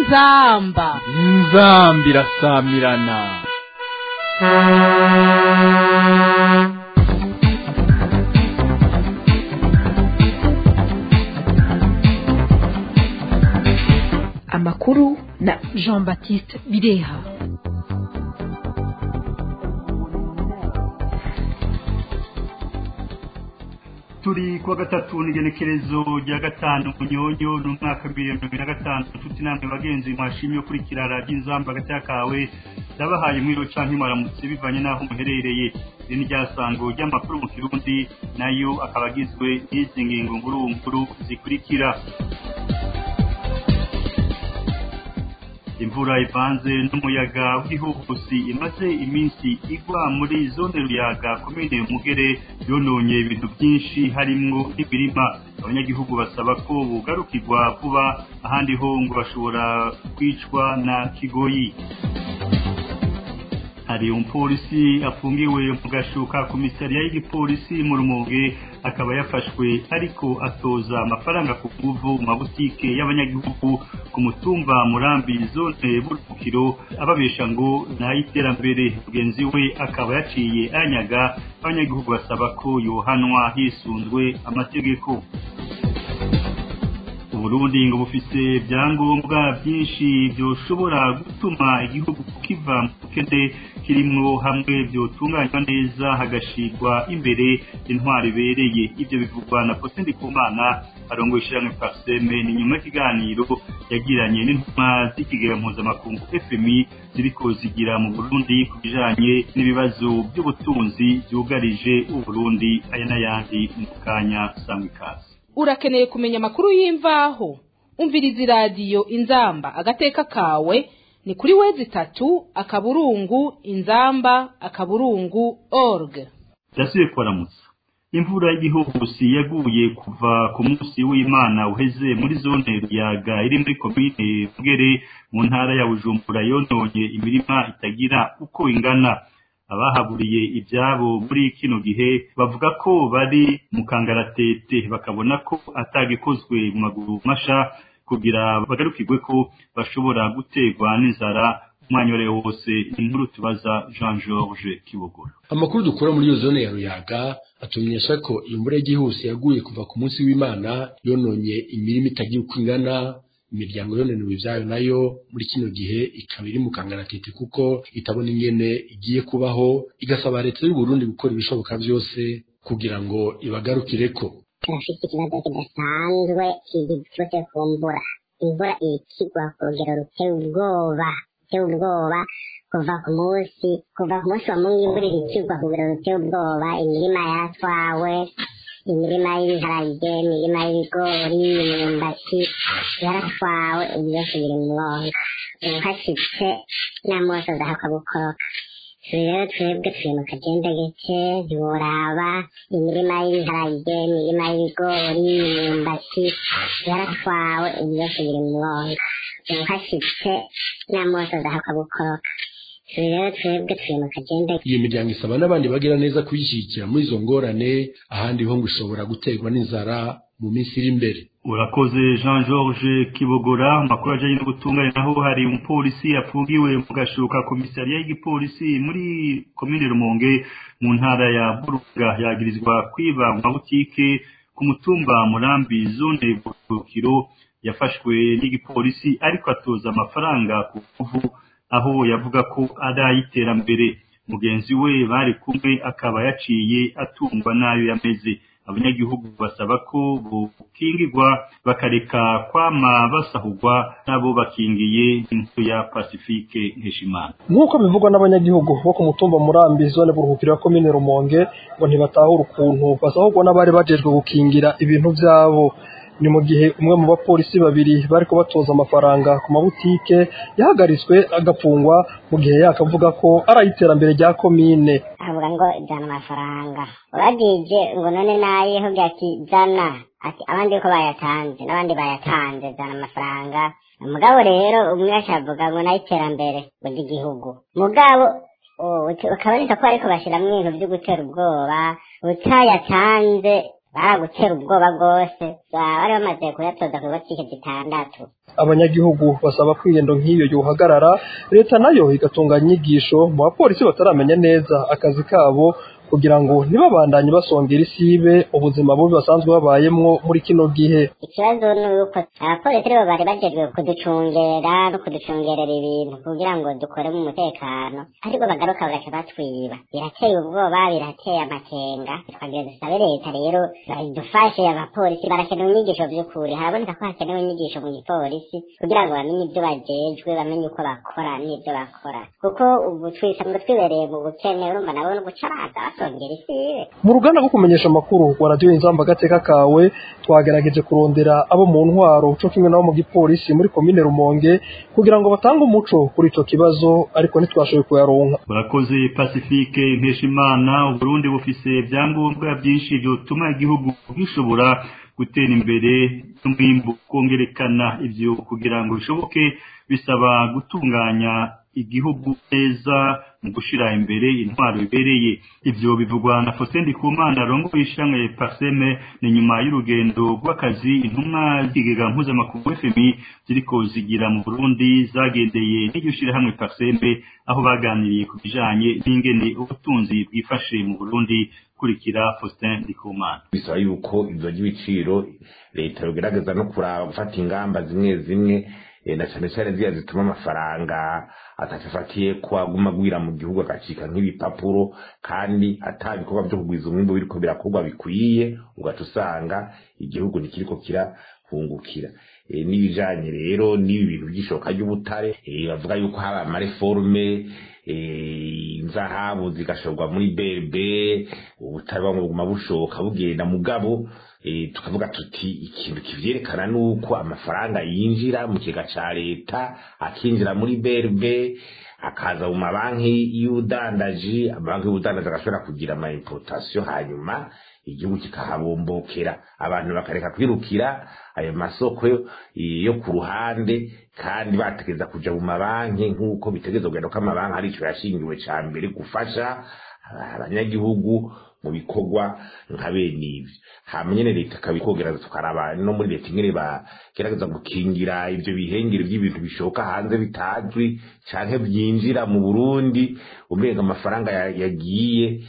inzamba inzamba irasamirana amakuru na jean baptiste bireha turi kuwa gatatu n'igenekerezo rya gatanu munyonyo n'umwaka bibiri na mirongo na gatanu inshuti namwe bagenzi mwashimye ukurikira radiyo inzamba hagati y'akawe ndabahaye mwiro canke mwaramutse bivanye n'aho muherereye iri ni ryasango ry'amakuru mu kirundi nayo akaba agizwe n'izi ngingo nkuru nkuru zikurikira imvura ivanze n'umuyaga w'igihuhusi imaze iminsi igwa muri zone ruyaga komine mugere yononye ibintu byinshi harimwo n'imirima abanyagihugu basaba ko bugarukirwa vuba ahandi ho ngo bashobora kwicwa na kigoyi hari umupolisi afungiwe mu gashuka komisariya y'igipolisi mu rumonge akaba yafashwe ariko atoza amafaranga ku nguvu mu mabutike y'abanyagihugu ku mutumba murambi zone burukiro ababesha ngo n'ay'iterambere mugenzi we akaba yaciye anyaga abanyagihugu basaba ko yohanwa hisunzwe amategeko uburundi ngo bufise ibyangombwa byinshi byoshobora gutuma igihugu kiva mu bukene kirimwo hamwe byotunganywa neza hagashirwa imbere intwari ibereye ibyo bivugwa na Faustin Ndikumana arongoye ishyirahamwe Parseme ni nyuma y'ikiganiro yagiranye n'intumwa z'ikigega mpuzamakungu FMI ziriko zigira mu Burundi ku bijanye n'ibibazo by'ubutunzi byugarije Uburundi aya n'ayandi mu kanya sangwa ikaze urakeneye kumenya amakuru y'imvaho umviriza iradiyo inzamba agateka kawe ni kuri wezi itatu akaburungu inzamba akaburungu org ndasubiye kubaramutsa imvura y'igihuhusi yaguye kuva ku munsi w'imana uheze muri zone ruyaga iri muri komine mugere mu ntara ya bujumbura yononye imirima itagira uko ingana abahaburiye ibyabo muri kino gihe bavuga ko bari mu kangaratete bakabona ko atagikozwe mu maguru masha kugira bagarukirwe ko bashobora guterwa n'inzara umwanya wari wose inkuru tubaza Jean George Kibogora amakuru dukura muri iyo zone ya ruyaga atumenyesha ko imvura y'igihuse yaguye kuva ku munsi w'imana yononye imirima itagira uko ingana imiryango yonenewe ibyayo nayo muri kino gihe ikaba iri mu kangaratete kuko itabona ingene igiye kubaho igasaba leta y'u Burundi gukora ibishoboka byose kugira ngo ibagarukireko turafite ikibazo kidasanzwe kiturutse ku mvura imvura ikigwa ku rugero ruteye ubwoba ruteye ubwoba kuva ku munsi kuva ku munsi wa mungu imvura ikigwa ku rugero ruteye ubwoba imirima yatwawe imirima y'ibiharage imirima y'ibigori imyumbati yaratwawe ibi byose biri mu mwonga ubu hashyitse n'amose adahakwa gukoroka rero twebwe turi mu kagendageke ntiworaba imirima y'ibiharage imirima y'ibigori imyumbati yaratwawe ibi byose biri mu mwonga ubu hashyitse n'amose adahakwa gukoroka rero twebwe turi mu kagendageke iyo miryango isaba n'abandi bagira neza kuyishyigikira muri izo ngorane ahandi ho ngo ishobora guterwa n'inzara mu minsi iri imbere urakoze jean george kibogora amakuru ajyanye no gutunganya naho hari umupolisi afungiwe mu gashuka komisariya y'igipolisi muri komine rumonge mu ntara ya buruga yagirizwa kwiba mu mabutike ku mutumba murambi zone burukiro yafashwe n'igipolisi ariko atoza amafaranga ku kuvu aho yavuga ko ari ay'iterambere mugenzi we bari kumwe akaba yaciye atungwa n'ayo yameze abanyagihugu basaba ko bukingirwa bakareka kwama basahurwa nabo bakingiye inzu ya pacifique nkeshimana nk'uko bivugwa n'abanyagihugu bo ku mutumba murambi zone buruhukiro ya komine rumonge ngo ntibatahura ukuntu basahurwa n'abari bajejwe gukingira ibintu byabo ni mu gihe umwe mu bapolisi babiri bariko batoza amafaranga ku mabutike yahagaritswe agafungwa mu gihe yakavuga ko ari ay'iterambere rya komine avuga ngo jana amafaranga uragije ngo none nayeho ati jana ati abandi ko bayatanze n'abandi bayatanze jana amafaranga mugabo rero umwe acavuga ngo n'ay'iterambere ngo ry'igihugu mugabo ukaboneka ko ariko bashyiramo ibintu byo gutera ubwoba utayatanze baragutera ubwoba bwose bari bamaze kuyatoza ku botike zitandatu abanyagihugu basaba ko ingendo nk'iyo yohagarara leta nayo igatunganya inyigisho mu bapolisi bataramenya neza akazi kabo kugira ngo ntibabandanye basongera isibe ubuzima bubi basanzwe babayemwo muri kino gihe ikibazo ni uko abapolisi aribo bari bajejwe kuducungera no kuducungerera ibintu kugira ngo dukore mu mutekano ariko bagaruka bagaca batwiba birateye ubwoba birateye amakenga twagira dusabe leta rero idufashe abapolisi barakenewe inyigisho vy'ukuri haraboneka ko hakenewe inyigisho mu gipolisi kugira ngo bamenye ibyo bajejwe bamenye uko bakora n'ibyo bakora kuko ubu twisanzwe twibereye mu bukene urumva nabo no guca baza basongera isibe mu ruganda rwo kumenyesha amakuru rwa radiyo inzamba agateka kawe twagerageje kurondera abo mu ntwaro co kimwe nabo mu gipolisi muri komine rumonge kugira ngo batange umuco kuri ico kibazo ariko ntitwashoboye kuyaronka urakoze pacifique nkeshimana uburundi bufise ibyangombwa byinshi byotuma igihugu gishobora gutera imbere n'umwimbu kongerekana ivyo kugira ngo bishoboke bisaba gutunganya igihugu neza mu gushira imbere intwaro ibereye ivyo bivugwa na Faustin Ndikumana rongoye ishamwe Parseme ni nyuma y'urugendo rw'akazi intumwa z'ikigega mpuzamakungu FMI ziriko zigira mu Burundi zagendeye n'iryo shirahamwe Parseme aho baganiriye ku bijanye n'ingene ubutunzi bwifashe mu Burundi kurikira Faustin Ndikumana bisaba yuko ivyo ry'ibiciro leta yogerageza no kuraba gufata ingamba zimwe zimwe na cyane cyane ziriya zituma amafaranga atafatiye ko aguma agwira mu gihugu agacika nk'ibipapuro kandi ata bikorwa byo kugwiza umwimbo biriko birakorwa bikwiye ugaca usanga igihugu ntikiriko kirahungukira n'ibijanye rero n'ibi bintu by'ishoka ry'ubutare bavuga yuko haba amareforme inzahabu zigashorwa muri berbe ubutare bamwe buguma bushoka bugenda mugabo tukavuga tuti ikintu kivyerekana nuko amafaranga yinjira mu kigega ca leta akinjira muri berbe akaza mu mabanki y'ubudandaji amabanki y'ubudandaji agashobora kugira ama importation hanyuma igihugu kikahabombokera abantu bakareka kwirukira ayo masoko yo ku ruhande kandi bategeza kuja mu mabanki nk'uko bitegeza kugenda ko amabanki ari ico yashingiwe ca mbere gufasha abanyagihugu mu bikorwa nka bene ivyo hama nyene leta ikabikogereza tukaraba no muri leta ingene bagerageza gukingira ivyo bihengere vy'ibintu bishoka hanze bitazwi canke vyinjira mu burundi umenga amafaranga yagiye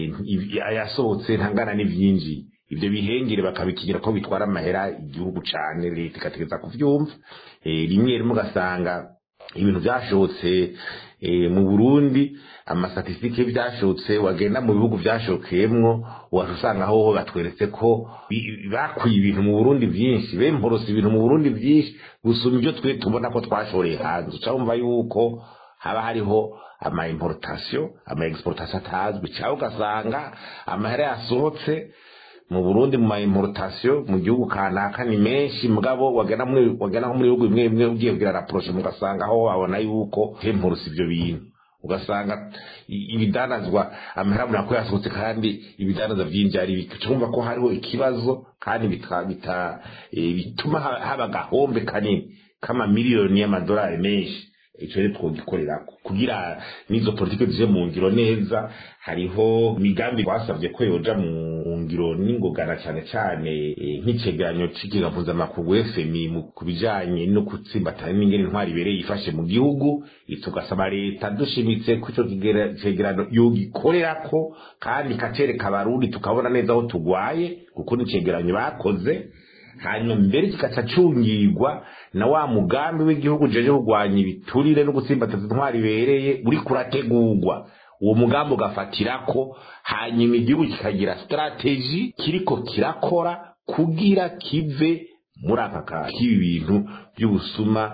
yasohotse ntangana n'ivyinjiye ivyo bihengere bakabikigira ko bitwara amahera igihugu cane leta ikategeza kuvyumva rimwe rimwe ugasanga ibintu vyashotse mu burundi amastatistike vyashotse wagenda mu bihugu vyashokeyemwo waje usanga hoho batweretse ko bakwiye ibintu mu burundi vyinshi bemporose ibintu mu burundi vyinshi gusuma ivyo twe tubona ko twashoreye hanze uca wumva yuko haba hariho ama importation ama exportation atazwi cyangwa ugasanga amahera yasohotse mu Burundi mu importation mu gihugu kanaka ni menshi mugabo wagana muri wagana muri bihugu bimwe bimwe ugiye kugira rapproche mugasanga aho wabona yuko hempurusi ibyo bintu ugasanga ibidanazwa amahera munako yasohotse kandi ibidanazwa byinshi ari bicumva ko hariho ikibazo kandi bita, bita e, bituma haba gahombe kanini kama miliyoni y'amadolari menshi ico rero twogikorerako kugira n'izo politike zije mu ngiro neza hariho imigambi twasavye ko yoja mu ngiro n'ingogana cane cane nk'icegeranyo c'ikiga mpuzamakungu FMI ku bijanye no gutsimbatana n'ingene intwari ibereye yifashe mu gihugu tugasaba leta dushimitse ko ico cegeranyo yogikorerako kandi ikacereka abarundi tukabona neza aho tugwaye kuko n'icegeranyo bakoze hanyuma mbere kikaca cungirwa na wa mugambi w'igihugu jeje kurwanya ibiturire no gutsimbataza intwari ibereye uri kurategurwa uwo mugambi ugafatirako hanyuma igihugu kikagira strategy kiriko kirakora kugira kive muri aka kazi k'ibi bintu by'ubusuma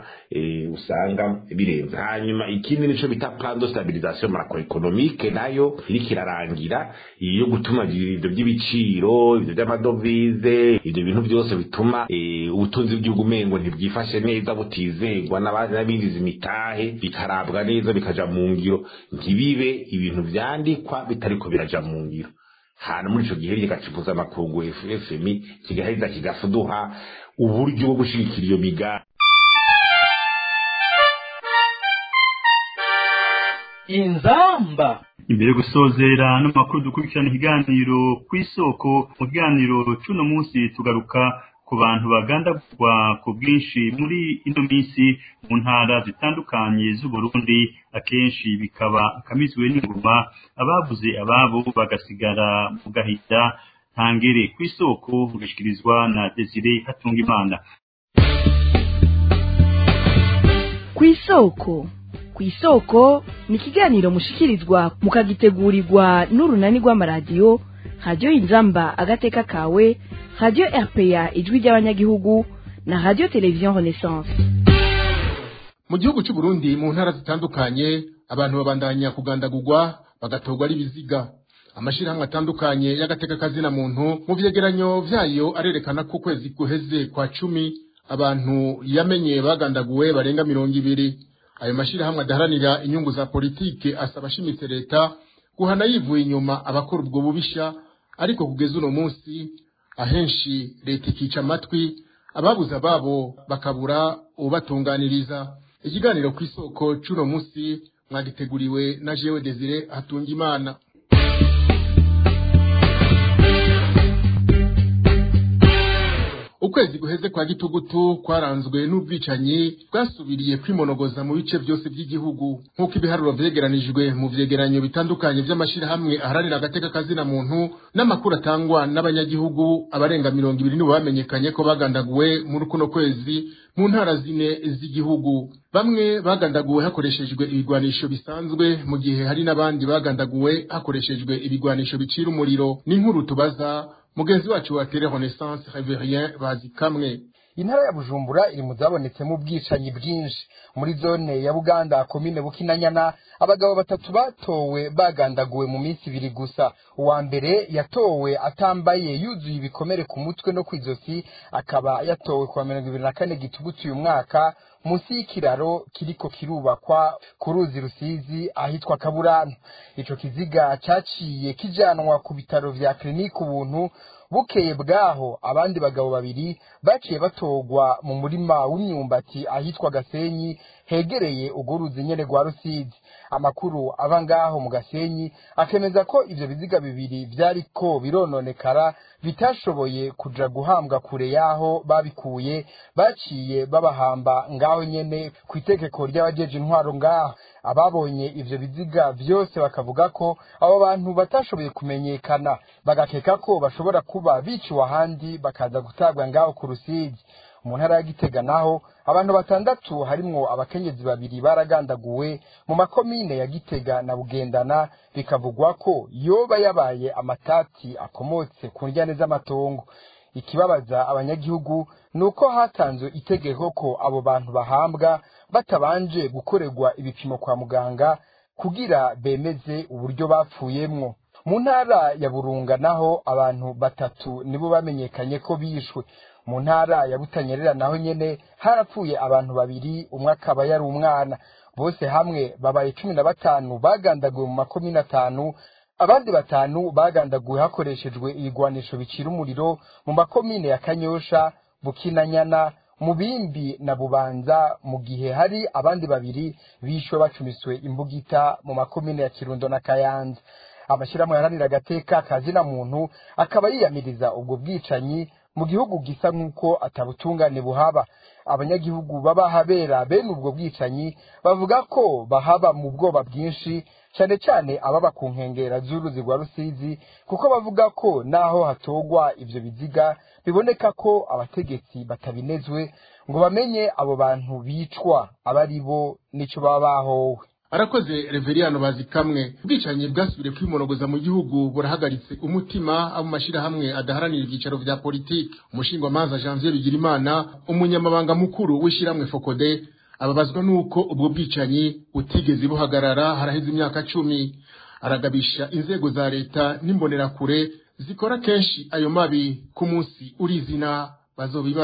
usanga birenze hanyuma ikindi nico bita plan de stabilisation macroeconomique nayo iriko irarangira iyo gutuma ibyo by'ibiciro ibyo by'amadovize ibyo bintu byose bituma ubutunzi bw'igihugu umengo ntibwifashe neza butizegwa n'abinjiza imitahe bikarabwa neza bikaja mu ngiro ntibibe ibintu vyandikwa bitariko biraja mu ngiro hana muri ico gihe kigacipuza amakungu FMI kigaheza kigafuduha uburyo bwo gushigikira iyo migambi inzamba imbere yo gusozera n'amakuru dukurikirana ikiganiro ku isoko mu kiganiro cy'uno munsi tugaruka ku bantu bagandagurwa ku bwinshi muri ino minsi mu ntara zitandukanye z'uburundi akenshi bikaba akamizwe n'inguma ababuze ababo bagasigara mu gahinda ntangere ku isoko ugashikirizwa na desire hatungimana ku isoko ku isoko ni ikiganiro mushikirizwa mukagitegurirwa n'urunani rw'amaradiyo radiyo inzamba agateka kawe radiyo rpa ijwi ry'abanyagihugu na radiyo televiziyo renaissance mu gihugu cy'u Burundi mu ntara zitandukanye abantu babandanya kugandagurwa bagatorwa ari biziga amashirahamwe atandukanye y'agateka kazina muntu mu vyegeranyo vyayo arerekana ko ukwezi guheze kwa cumi abantu yamenye bagandaguwe barenga mirongo ibiri ayo mashirahamwe adaharanira inyungu za politike asaba ashimitse leta guhana yivuye inyuma abakora ubwo bubisha ariko kugeza uno munsi ahenshi leta ikica amatwi ababuze ababo bakabura ubatunganiriza ikiganiro ku isoko c'uno munsi mwagiteguriwe na jewe desire hatungimana ukwezi guheze kwa gitugutu kwaranzwe n'ubwicanyi bwasubiriye kwimonogoza mu bice byose by'igihugu nk'uko ibiharuro vyegeranijwe mu vyegeranyo bitandukanye vy'amashirahamwe aharanira agateka kazina muntu n'amakuru atangwa n'abanyagihugu abarenga mirongo ibiri nibo bamenyekanye ko bagandaguwe muri kuno kwezi mu ntara zine z'igihugu bamwe bagandaguwe hakoreshejwe ibigwanisho bisanzwe mu gihe hari n'abandi bagandaguwe hakoreshejwe ibigwanisho bicira umuriro n'inkuru tubaza mugenzi wacu wa tele renaissance reverien bazi kamwe intara ya bujumbura iri mu zabonetsemo ubwicanyi bwinshi muri zone ya buganda komine bukinanyana abagabo batatu batowe bagandaguwe mu minsi ibiri gusa uwa mbere yatowe atambaye yuzuye ibikomere ku mutwe no kw'izosi akaba yatowe kuwa mirongo ibiri na kane gitugutu uyu mwaka munsi y'ikiraro kiriko kirubakwa ku ruzi rusizi ahitwa kaburano ico kiziga caciye kijanwa ku bitaro vya klinike ubuntu bukeye bwaho abandi bagabo babiri baciye batogwa mu murima w'imyumbati ahitwa gasenyi hegereye urwo ruzi nyene rwa rusizi amakuru ava ngaho mu gasenyi akemeza ko ivyo biziga bibiri vyariko birononekara bitashoboye kuja guhambwa kure yaho babikuye baciye babahamba ngaho nyene ku itegeko ry'abajeje intwaro ngaho ababonye ivyo biziga vyose bakavuga ko abo bantu batashoboye kumenyekana bagakeka ko bashobora kuba biciwe ahandi bakaza gutabwa ngaho ku rusizi mu ntara ya gitega naho abantu batandatu harimwo abakenyezi babiri baragandaguwe mu makomine ya gitega na bugendana bikavugwa ko yoba yabaye amatati akomotse ku njyane z'amatongo ikibabaza abanyagihugu ni uko hatanzwe itegeko ko abo bantu bahambwa batabanje gukorerwa ibipimo kwa muganga kugira bemeze uburyo bapfuyemwo mu ntara ya burunga naho abantu batatu nibo bamenyekanye ko bishwe mu ntara ya butanyerera naho nyene harapfuye abantu babiri umwe akaba yari umwana bose hamwe babaye cumi na batanu bagandaguwe mu makomine atanu abandi batanu bagandaguwe hakoreshejwe ibigwanisho bicira umuriro mu makomine ya kanyosha bukinanyana mubimbi na bubanza mu gihe hari abandi babiri bishwe bacumiswe imbugita mu makomine ya kirundo na kayanza amashyirahamwe yaharanira agateka kazina muntu akaba yiyamiriza ubwo bwicanyi mu gihugu gisa nk'uko atabutungane buhaba abanyagihugu baba habera bene ubwo bwicanyi bavuga ko bahaba mu bwoba bwinshi cyane cyane ababa ku nkengera z'uruzi rwa rusizi kuko bavuga ko naho hatogwa ivyo biziga biboneka ko abategetsi batabinezwe ngo bamenye abo bantu bicwa aba ari bo n'ico baba bahowe arakoze reveriyano bazi kamwe ubwicanyi bwasubiriye kwimonogoza mu gihugu burahagaritse umutima abo mashirahamwe adaharanira ibyicaro vya politiki umushingwamanza janvier bigirimana umunyamabanga mukuru w'ishiramwe fokode ababazwa n'uko ubwo bwicanyi butigeze buhagarara haraheze imyaka cumi aragabisha inzego za leta n'imbonerakure zikora kenshi ayo mabi ku munsi urizina bazobibazwa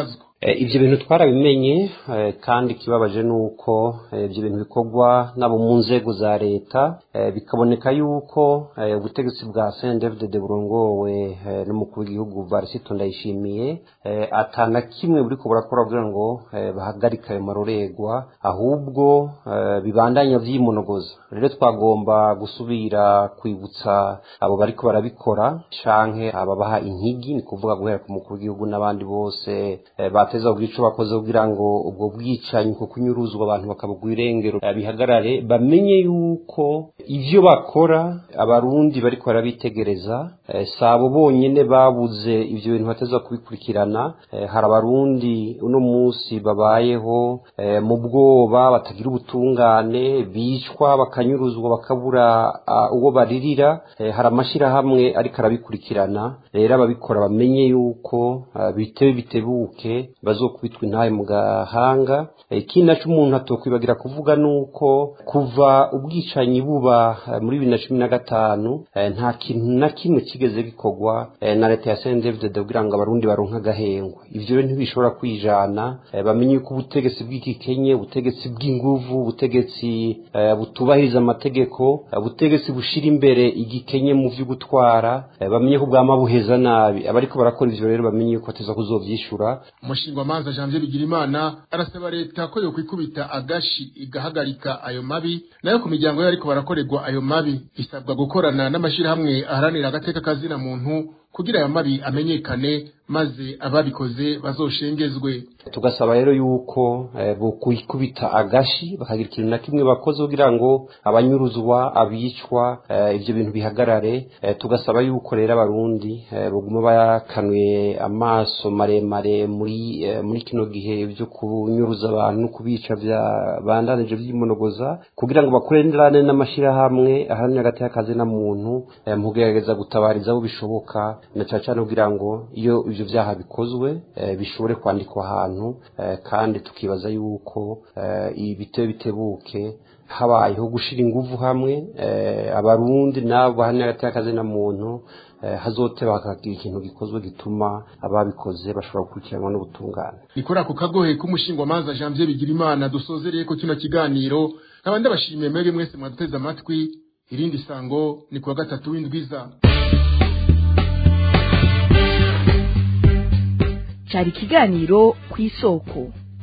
ibyo bintu twarabimenye kandi ikibabaje ni uko ibyo bintu bikorwa n'abo mu nzego za leta bikaboneka yuko ubutegetsi bwa sendevide burongowe n'umukuru w'igihugu varisito ndayishimiye atana kimwe buri ko burakora kugira ngo bahagarike ayo maroregwa ahubwo bibandanya byimonogoza rero twagomba gusubira kwibutsa abo bariko barabikora canke ababaha inkigi ni kuvuga guhera ku mukuru w'igihugu n'abandi bose bateza kugira ico bakoze kugira ngo ubwo bwicanyi ko kunyuruzwa abantu bakabugwa irengero bihagarare bamenye yuko ivyo bakora abarundi bariko barabitegereza sabo bonyene babuze ivyo bintu bateza kubikurikirana hari abarundi uno munsi babayeho mu bwoba batagira ubutungane bicwa bakanyuruzwa bakabura uwo baririra hari amashirahamwe ariko arabikurikirana rero ababikora bamenye yuko bitewe bitebuke bazokubitwa intaye mu gahanga ikindi naco umuntu atokwibagira kuvuga nuko kuva ubwicanyi buba muri bibiri na cumi na gatanu nta kintu na kimwe kigeze gikorwa na leta ya saint david kugira ngo abarundi baronke agahengwe ivyo rero ntibishobora kwijana bamenye yuko ubutegetsi bw'igikenye ubutegetsi bw'inguvu ubutegetsi butubahiriza amategeko ubutegetsi bushira imbere igikenye mu vyo gutwara bamenye ko bwama buheza nabi abariko barakora ivyo rero bamenye yuko bateza kuzovyishura umushingamanza janvier bigirimana arasaba leta ko yokwikubita agashi igahagarika ayo mabi nayo ku miryango yo ariko barakorerwa ayo mabi isabwa gukorana n'amashirahamwe aharanira agateka kazina muntu kugira ayo mabi amenyekane maze ababikoze bazoshengezwe tugasaba rero yuko bokwikubita agashi bakagira ikintu na kimwe bakoze kugira ngo abanyuruzwa abicwa ivyo bintu bihagarare tugasaba yuko rero abarundi boguma bakanuye amaso maremare muri muri kino gihe byo kunyuruza abantu no kubica bandanije vy'imonogoza kugira ngo bakorerane n'amashirahamwe ahanini hagati y'akazi na muntu mu kugerageza gutabariza abo bishoboka na cyane cyane kugira ngo iyo ivyo vyaha bikozwe bishobore kwandikwa ahantu kandi tukibaza yuko ibitewe bitebuke habayeho gushira inguvu hamwe abarundi nabo bahanira hagati y'akazi na muntu hazote bakagira ikintu gikozwe gituma ababikoze bashobora gukurikiranwa n'ubutungane ni kuri ako kagohe k'umushingwamanza janvier bigirimana dusozereye ko kino kiganiro nkaba ndabashimiye mwebwe mwese mwaduteze amatwi irindi sango ni kuwa gatatu w'indwiza cyari ikiganiro ku isoko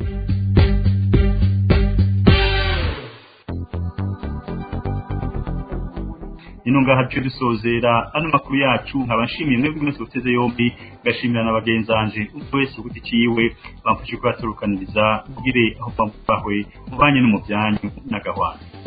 ino ngaha duce dusozera ano makuru yacu nkaba nshimiye mwebwe mwese guteze yombi ngashimira na bagenzanje umwe wese ku giti ciwe bamfashe kubaturukaniriza kugire aho bambawe mubanye no mu byanyu n'agahwana